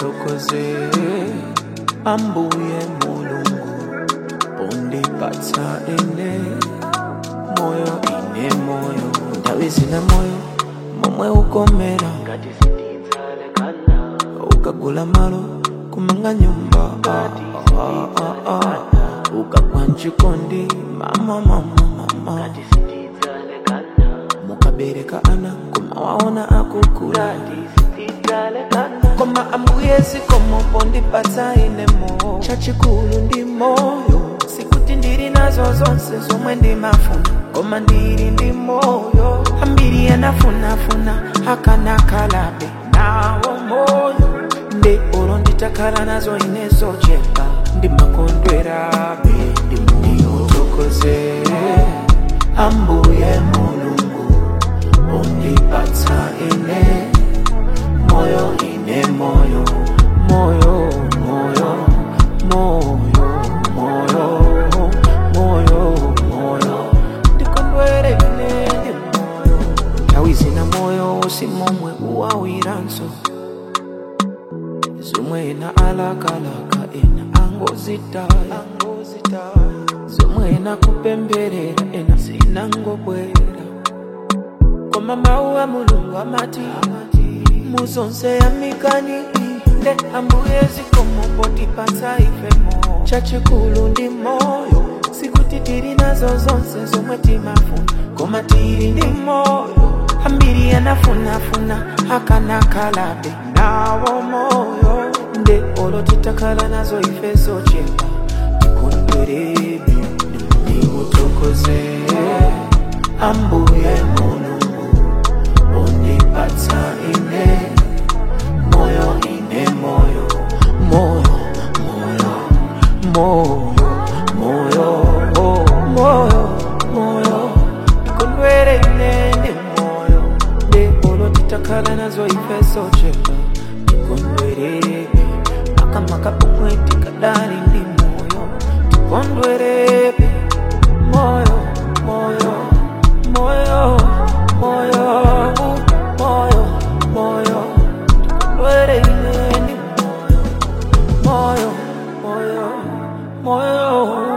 ndiwutokoze ambuye mulungu undipatsa ine moyo ine moyo nthawi zina moyo momwe ukomera ngati sitidzalekana ukagula malo kumanga nyumba ah, ah, ah, ah. ukagwa mchikondi mama mama mama ngati sitidzalekana mukabereka ana kumawaona akukula ngati sitidzalekana koma ambuye zikomo ndipatsa ine moyo chachikulu ndi moyo sikuti ndili nazo zonse zomwe ndimafuna koma ndili ndi moyo ambiri anafunafuna akanakalabe nawo moyo nde olo nditakhala nazo ine zochepa ndimakondwerabe ndimutokoze ambuye mulungu undipatsa ine moyo ine moyo moyo moyo moyo moyo moyo moyo ndikondwere ine ndi moyo nthawi zina moyo usimomwe uwawiranso zomwe ena alakalaka ena angozitaya zomwe ena kupemberera ena zinangobwera koma mawu a mulungu amati muzonse yamikani nde ambuye zikomo potipatsa ifemo chachikulu ndi moyo sikuti tili nazo zonse zomwe timafuna koma tili ndi moyo ambiri anafunafuna akanakalabe nawo moyo nde olo titakhala nazo ife zochepa tikondwerebe ndimutokoze ambuye mulungu undipatsa ine moyo ine moyo moyo moyo moyo moyo moyo moyo ikondwere ine ndi moyo nde olo titakhala nazo ife zochepa tikondwerebe makamaka pomwe tikadali ndi moyo tikondwerebe moyo moyo moyo moyo moyo moyo tikondwere ine ndi moyo moyo moyo moyo